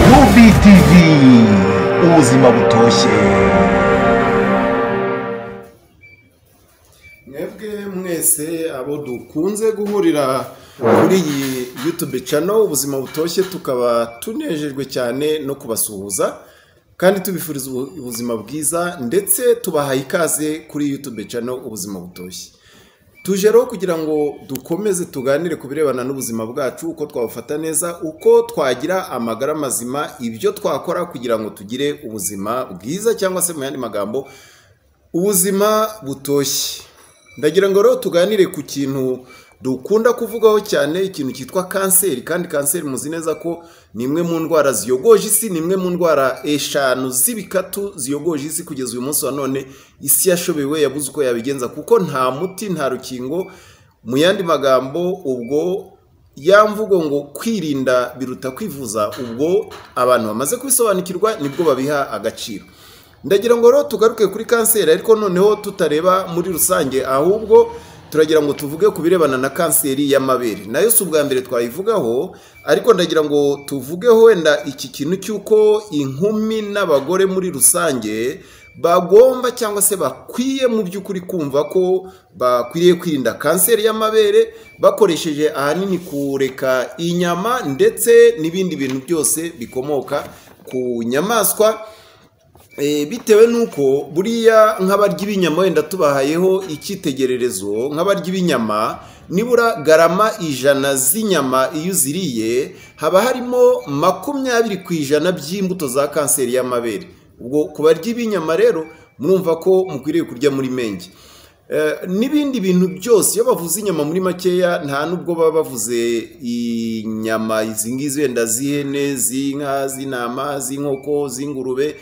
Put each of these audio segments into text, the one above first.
BTV ubuzima butoshye mwebwe mwese abo dukunze guhurira kuri iyi yutube cano ubuzima butoshye tukaba tunejejwe cyane no kubasuhuza kandi tubifuriza ubu- ubuzima bwiza ndetse tubahaye ikaze kuri yutube cano ubuzima butoshye tuje rero kugira ngo dukomeze tuganire ku birebana n'ubuzima bwacu uko twabufata neza uko twagira amagara mazima ibyo twakora kugira ngo tugire ubuzima bwiza cyangwa se mu yandi magambo ubuzima butoshye ndagira ngo rero tuganire ku kintu dukunda kuvugaho cyane ikintu cyitwa kanseri kandi kanseri muzi neza ko ni imwe mu ndwara ziyogoje isi ni imwe mu ndwara eshanu z'ibikatu ziyogoje isi kugeza uyu munsi wa none isi yashobewe yabuze uko yabigenza kuko nta muti nta rukingo mu yandi magambo ubwo ya mvugo ngo kwirinda biruta kwivuza ubwo abantu bamaze kubisobanukirwa nibwo babiha agaciro ndagira ngo rero tugaruke kuri kanseri ariko noneho tutareba muri rusange ahubwo turagira ngo tuvuge ku birebana na kanseri y'amabere nayo si ubwa mbere twayivugaho ariko ndagira ngo tuvuge wenda iki kintu cy'uko inkumi n'abagore muri rusange bagomba cyangwa se bakwiye mu by'ukuri kumva ko bakwiriye kwirinda kanseri y'amabere bakoresheje ahanini kureka inyama ndetse n'ibindi bintu byose bikomoka ku nyamaswa Eh, bitewe n'uko buriya nk'abarya ibinyama wenda tubahayeho icyitegererezo nk'abarya ibinyama nibura garama ijana z'inyama iyo uziriye haba harimo makumyabiri ku ijana by'imbuto za kanseri y'amabere ubwo ku barya ibinyama rero murumva ko mukwiriye kurya muri mengi Eh, n'ibindi bintu byose iyo bavuze inyama muri makeya nta nubwo baba bavuze inyama izi ngizi wenda z'ihene z'inka z'intama z'inkoko z'ingurube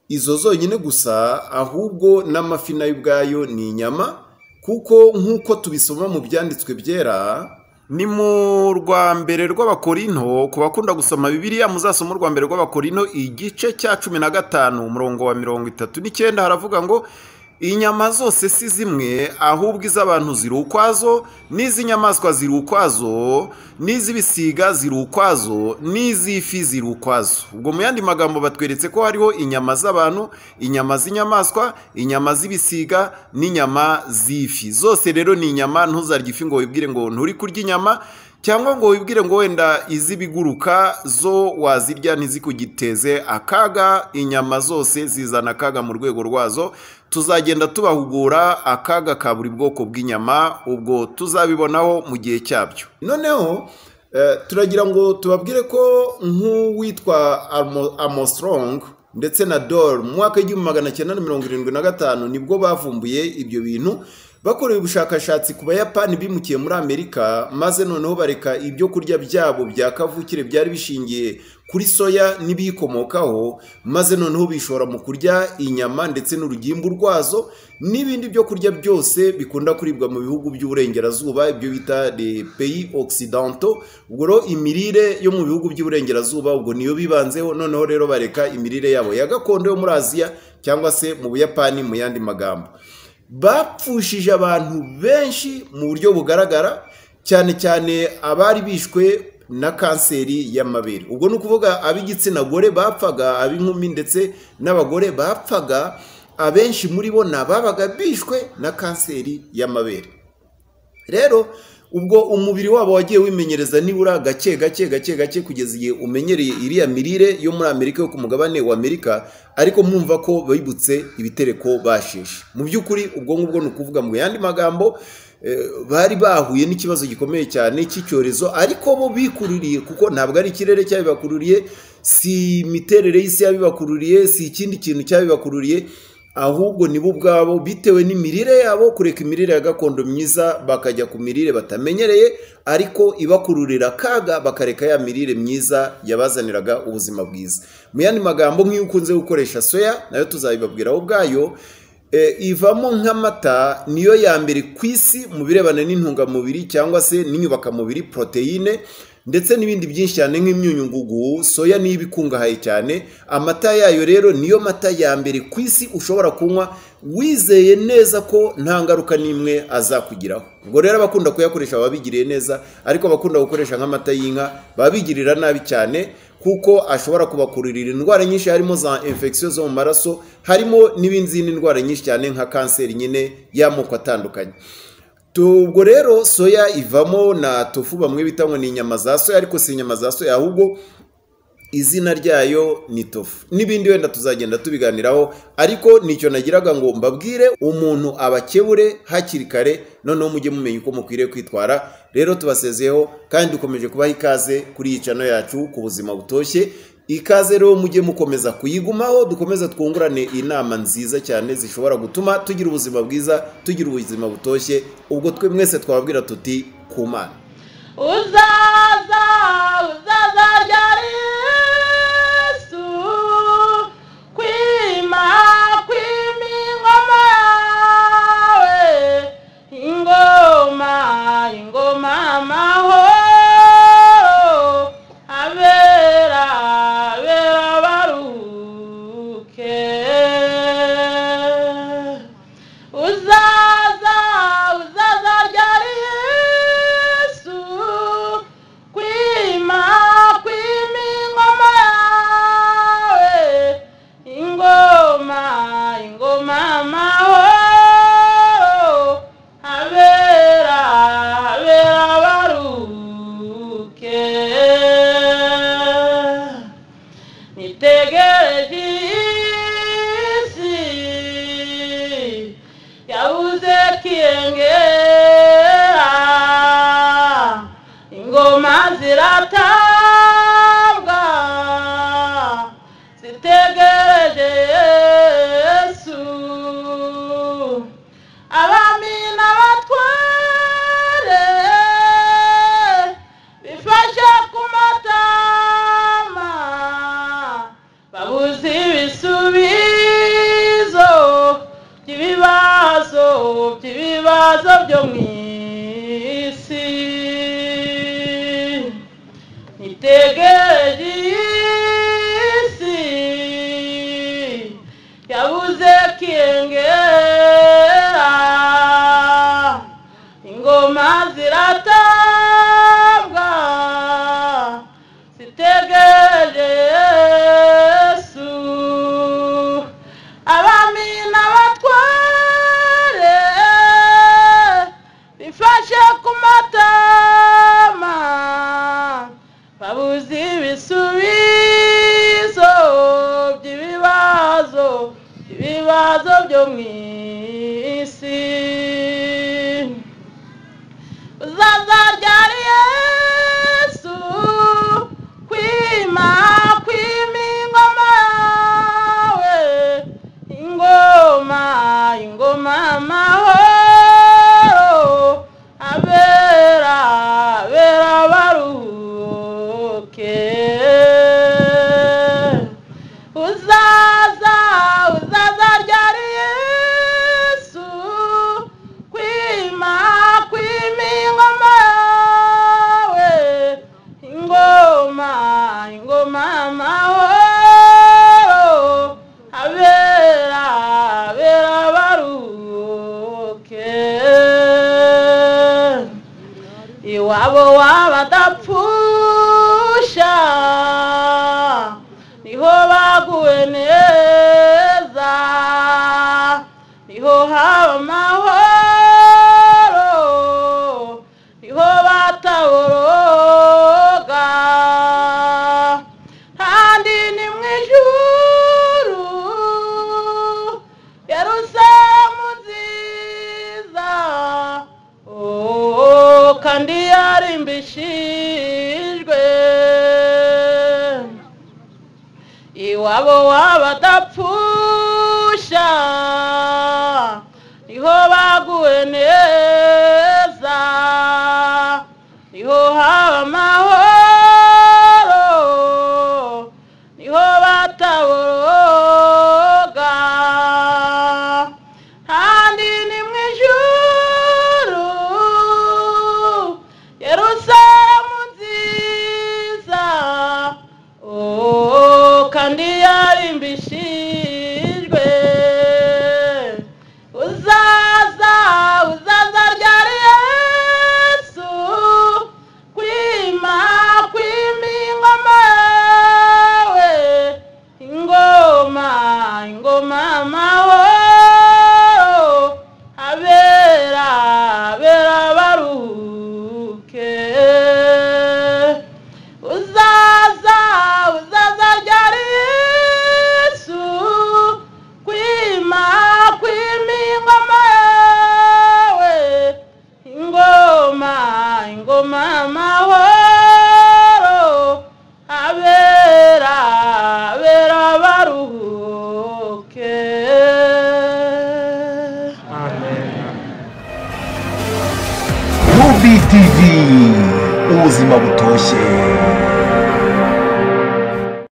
izo zonyine gusa ahubwo n'amafi nayo ubwayo ni inyama kuko nk'uko tubisoma mu byanditswe byera ni mu rwa mbere rw'abakorinto ku bakunda gusoma bibiliya muzasoma urwa mbere rw'abakorinto igice cya cumi na gatanu umurongo wa mirongo itatu n'icyenda haravuga ngo inyama zose si zimwe ahubwo iz'abantu ziri ukwazo n'iz'inyamaswa ziri ukwazo n'iz'ibisiga ziri ukwazo n'iz'ifi ziri ukwazo ubwo mu yandi magambo batweretse ko hariho inyama z'abantu inyama z'inyamaswa inyama z'ibisiga n'inyama z'ifi zose rero ni inyama ntuzarye ifi ngo wibwire ngo nturi kurya inyama cyangwa ngo wibwire ngo wenda iz'ibiguruka zo wazirya ntizikugiteze akaga inyama zose zizana akaga mu rwego rwazo tuzagenda tubahugura akaga ka buri bwoko bw'inyama ubwo tuzabibonaho mu gihe cyabyo noneho eh, turagira ngo tubabwire ko nk'uwitwa Armo- Armstrong ndetse na Dole mu mwaka w'igihumbi magana cyenda na mirongo irindwi na gatanu nibwo bavumbuye ibyo bintu bakorewe ubushakashatsi ku bayapani bimukiye muri amerika maze noneho bareka ibyo kurya byabo bya kavukire byari bishingiye kuri soya n'ibiyikomokaho maze noneho bishora mu kurya inyama ndetse n'urugimbu rwazo n'ibindi byo kurya byose bikunda kuribwa mu bihugu by'uburengerazuba ibyo bita les pays occidentaux ubwo rero imirire yo mu bihugu by'uburengerazuba ubwo niyo bibanzeho noneho rero bareka imirire yabo ya gakondo yo muri aziya cyangwa se mu buyapani mu yandi magambo bapfushije abantu benshi mu buryo bugaragara cyane cyane abari bishwe na kanseri y'amabere ubwo ni ukuvuga ab'igitsina gore bapfaga ab'inkumi ndetse n'abagore bapfaga abenshi muri bo ni ababaga bishwe na kanseri y'amabere rero ubwo umubiri wabo wagiye wimenyereza nibura gake gake gake gake kugeza igihe umenyereye iriya mirire yo muri amerika yo ku mugabane wa amerika ariko mwumva ko bibutse ibitereko basheshe mu by'ukuri ubwo ngubwo ni ukuvuga mu yandi magambo eh, bari bahuye n'ikibazo gikomeye cyane cy'icyorezo ariko bo bikururiye kuko ntabwo ari ikirere cyabibakururiye si imiterere y'isi yabibakururiye si ikindi kintu cyabibakururiye ahubwo nibo ubwabo bitewe n'imirire yabo kureka imirire ya gakondo myiza bakajya ku mirire batamenyereye ariko ibakururira akaga bakareka ya mirire myiza yabazaniraga ubuzima bwiza mu yandi magambo nk'iyo ukunze gukoresha soya nayo tuzabibabwiraho ubwayo eh, ivamo nk'amata niyo ya mbere ku isi mu birebana n'intungamubiri cyangwa se n'inyubakamubiri poroteyine ndetse n'ibindi byinshi cyane nk'imyunyungugu soya niyo iba ikungahaye cyane amata yayo rero niyo mata ya mbere ku isi ushobora kunywa wizeye neza ko nta ngaruka n'imwe azakugiraho ubwo rero abakunda kuyakoresha baba bigiriye neza ariko abakunda gukoresha nk'amata y'inka baba bigirira nabi cyane kuko ashobora kubakururira indwara nyinshi harimo za infection zo mu maraso harimo n'izindi ndwara nyinshi cyane nka kanseri nyine y'amoko atandukanye ubwo rero soya ivamo na tofu bamwe bita ngo ni inyama za soya ariko si inyama za soya ahubwo izina ryayo ni tofu n'ibindi wenda tuzagenda tubiganiraho ariko nicyo nagiraga ngo mbabwire umuntu abakebure hakiri kare noneho mujye mumenya uko mukwiriye kwitwara rero tubasezeho kandi dukomeje kubaha ikaze kuri iyi cano yacu ku buzima butoshye ikaze rero mujye mukomeza kuyigumaho dukomeze twungurane inama nziza cyane zishobora gutuma tugira ubuzima bwiza tugira ubuzima butoshye ubwo twe mwese twababwira tuti ku mana uzaza uzaza rya yesu kwima kwima ingoma yawe ingoma ingoma amahoro abera abera baruhuke uzaza uzaza ryari yesu kwima kwima ingoma yawe ingoma ingoma amahoro abera abera baruhuke nitegereje isi yabuze kiyengera ingoma ziratabwa zitegereje yesu abami n'abatware bifashe ku matama babuze ibisubizo by'ibibazo by'ibibazo byo mu isi nitegereje isi yabuze kiyengera ingoma ziratabwa zitegereje yesu abami n'abatware bifashe ku matama babuze ibisubizo by'ibibazo ibibazo byo mu isi uzaza ryari yesu kwima kwima ingoma yawe ingoma ingoma amahoro abera abera baruhuke uzaza uzaza ryari yesu kwima kwima ingoma yawe ingoma ingoma amahoro abera abera baruhuke iwabo w'abadapfusha niho baguwe neza niho haba amahoro niho bataboroga kandi ni mu ijuru Yerusalemu nziza oh, kandi yarimbishijwe iwabo w'abadapfusha niho baguwe neza niho haba amahoro niho bataboroga kandi ni mu ijuru Yerusalemu nziza oh, kandi yarimbishijwe uzaza uzaza tv ubuzima butoshye